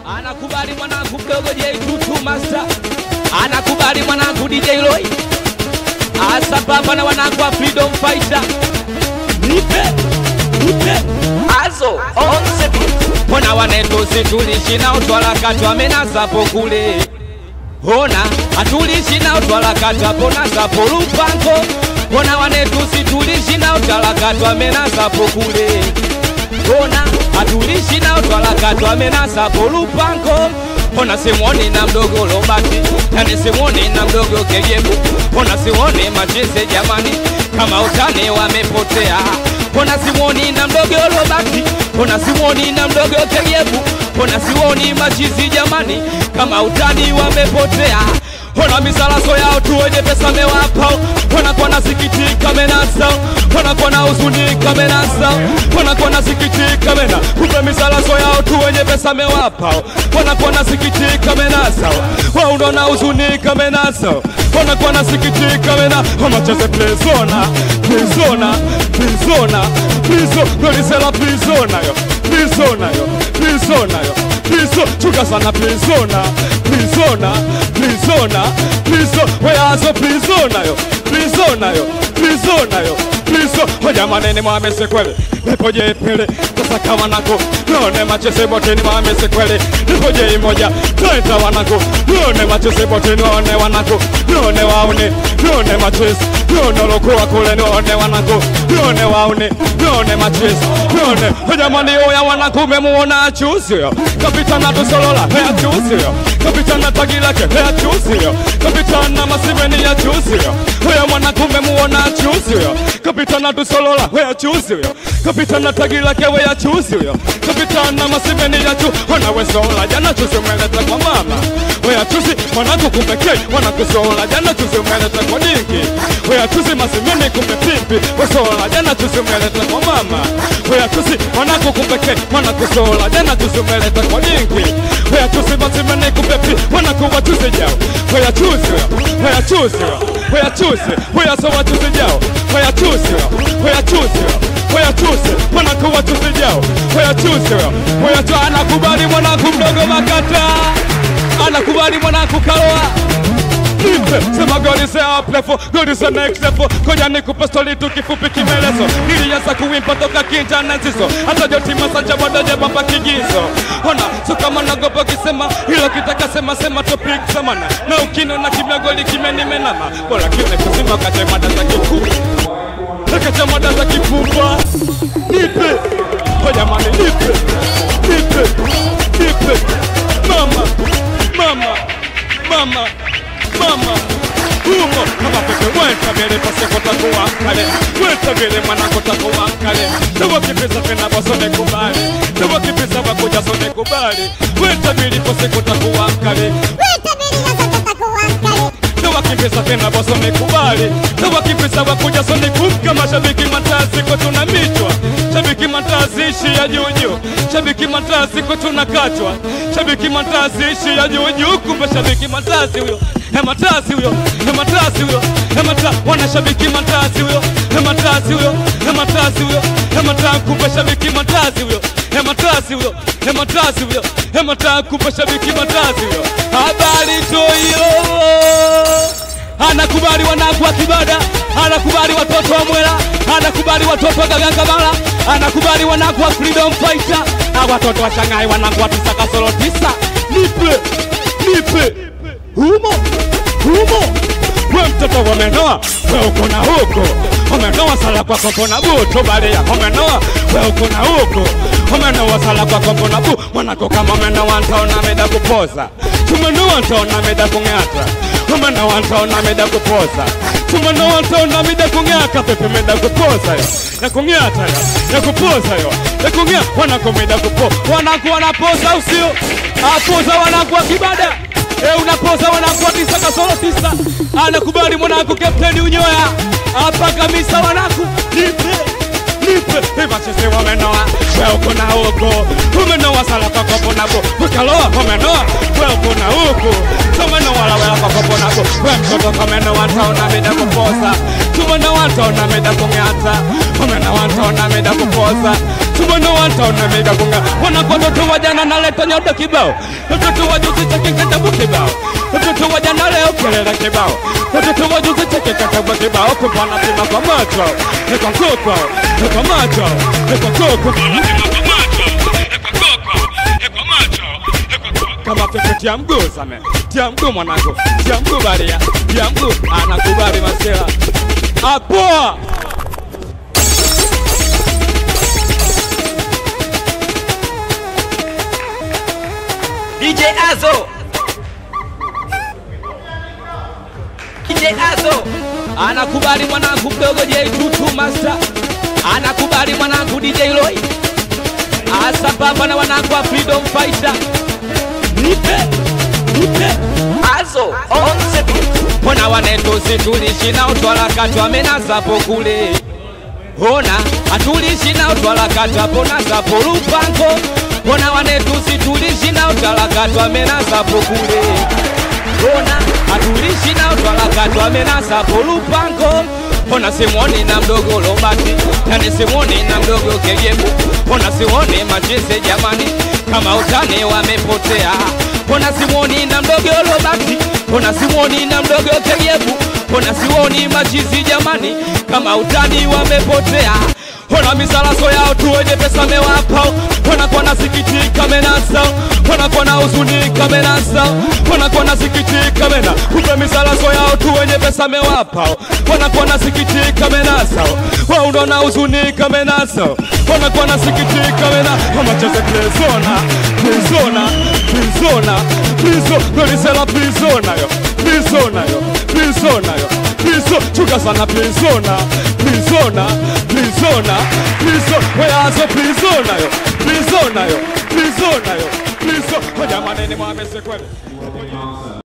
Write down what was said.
Anakubali mwanangu mdogo J22 Master, anakubali mwanangu DJ Roy, asambamba na wanangu wa Freedom Fighter. Nipe nipe Azo on the beat. Mbona wanetu situlishi na utwalakatwa menazapo kule Ona atulishi na utwalakatwa ponazapo lupango Mbona wanetu situlishi na utwalakatwa menazapo kule Ona atulishi na utwalakatwa menazapo lupango Ona simwoni na mdogo Lobati Yani simwoni na mdogo Kegebu Ona simwoni macheze jamani Kama utani wamepotea Ona simwoni na mdogo Lobati Ona simwoni na mdogo Kegebu Ona siwoni machizi jamani Kama utani wamepotea Ona misalaso yao tu wenye pesa mewapa Ona kwa nasikitika menasa Ona kwa na huzunika menasa Ona kwa nasikitika mena Kumbe misalaso yao tu wenye pesa mewapa Ona kwa nasikitika menasa Wao ndo na huzunika menasa Ona kwa nasikitika mena Oma cheze plezona Plezona Plezona Plizo Nolisela plezona yo Plezona yo Plezona yo Plizo Chuka sana plezona Plezona Plezona Plizo Weazo plezona yo Plezona yo Plezona yo Plizo Hoja manene mwamese kwele Nipoje pele Tasaka wanako None machese boteni mwamese kwele Nipoje imoja Taita wanako None machese boteni None wanako None waune None machese None lokuwa kule None wanako None waune None machese None Hoja mani oya wanako Memuona achusio Kapitana tusolola Hea chusio Kapitana tagilake Hea chusio Kapitana masimeni ya chusio Hoya wanako Memuona achusio Kapitana tusolola Hea chusio Kapitana tagilake Hea chusio Kapitana masimeni ya chu Ona wesola Jana chusi umeleta kwa mama Hea chusi Mwanako kumbekei Wanakusola Jana chusi umeleta kwa dinki Hea chusi masimeni kumbe pipi Wesola Jana chusi umeleta kwa mama Hea chusi Mwanako kumbekei Wanakusola Jana chusi umeleta kwa dinki Hea chusi masimeni kumbe pipi Wanakuwa chusi jao Hea chusi Hea chusi Hea chusi Hea sowa chusi jao Hea chusi Hea chusi Hea chusi Wanakuwa chusi jao Hea chusi Hea chusi Anakubali mwanangu mdogo makata Anakubali mwanangu kaloa Nipe, sema God is up level, God is the next level Koja nikupe stori tu kifupi kimelezo Nilianza kuwimba toka kinja na nzizo Hata joti masanja wadaje bamba kigizo Ona, so kama nagopa kisema Hilo kitaka sema sema topic samana Na ukino na kimya goli kimenimenama Bora kione kuzima kache mada za kikuu Kache mada za kifumba Nipe, hoja mani nipe Nipe, nipe Mama, mama, mama mama humo kama pepe wenta mbele paseko takuwa kale wenta mbele mwanako takuwa kale tuwa kipesa tena basone kubali tuwa kipesa wakuja sone kubali wenta mbele paseko takuwa kale tuwa kipesa tena basone kubali tuwa kipesa wakuja sone kumka mashabiki matasi kwa tunamitwa shabiki matasi ishi ya juju shabiki matasi kwa tunakatwa shabiki matasi ishi ya juju kumbe shabiki matasi huyo hematasi huyo hematasi huyo hemata wanashabiki matasi huyo hematasi huyo hematasi huyo hemata kumbe shabiki matasi huyo hematasi huyo hematasi huyo hemata kumbe shabiki matasi huyo habari toyo anakubali wanangu wa kibada anakubali watoto wa mwela anakubali watoto wa gagangamala anakubali wanangu wa freedom fighter na watoto wa shangai wanangu wa tisa kasoro tisa nipe nipe humo humo we mtoto wamenoa we uko na huko umenoa sala kwa kombo na bu tubalia umenoa we uko na huko umenoa sala kwa kombo na bu mwanako kama umenoa ntaona meda kupoza tumenoa ntaona meda kung'ata umenoa ntaona meda kupoza tumenoa ntaona meda kung'aka pepe meda kupoza yo ya kung'ata yo ya kupoza yo ya kung'ata wanako meda kupo wanako wanapoza usio apoza wanako wa kibada E, unapoza wanakuwa tisa kasoro tisa, anakubali mwanangu kapteni unyoya hapa kabisa, wanaku nipe nipe ivachese wamenoa we uko na huko umenoa sala kwa kopo nabo ukaloa wamenoa we uko na huko somenoa la wela kwa kwakoponako we mtoto kamene wantaona mida kuposa tumona wantaona mida kung'ata kamene wantaona mida kuposa tumona wantaona mida kung'a wanakwatoto wajana naleta nyodo kibao watoto wajuzi cheke kitabu kibao watoto wajana leo kelele kibao watoto wajuzi cheke kitabu kibao kupana pima kwa macho kwa kuko kwa macho kwa kuko kama pepe tia mguu same tia mguu mwanangu tia mguu baria tia mguu anakubali masela apoa DJ Azo. DJ Azo. anakubali mwanangu mdogo J22 master anakubali mwanangu DJ Roy asambamba na wanangu wa Freedom Fighter nipe nipe Azo on the beat. Mbona wanetu situlishi na utwalakatwa amenazapo kule Ona atulishi na utwalakatwa nazapo lupango Mbona wanetu situlishi na utwalakatwa amenazapo kule Ona atulishi na utwalakatwa amenazapo lupango Ona simwoni na mdogo Robati Tani simwoni na mdogo Kegebu Ona siwoni macheze jamani Kama utani wamepotea Ona simwoni na mdogo Robati Ona simwoni na mdogo Kegebu Ona siwoni machizi jamani Kama utani wamepotea Ona misalaso yao tu wenye pesa mewapa Wanakuwa na sikitika menasa Wanakuwa na huzunika menasa Wanakuwa na sikitika mena Kumbe misalaso yao tu wenye pesa mewapa Wanakuwa na sikitika menasa Wao ndo na huzunika menasa Wanakuwa na sikitika mena Wamacheze plezona Plezona Plezona Plizo Nolisela plezona yo Plezona yo Plezona yo Plizo Chuka sana plezona Plezona Plezona Plizo Weazo plezona yo Plezona yo Plezona yo Plizo Kwa jamani ni mwamese kweli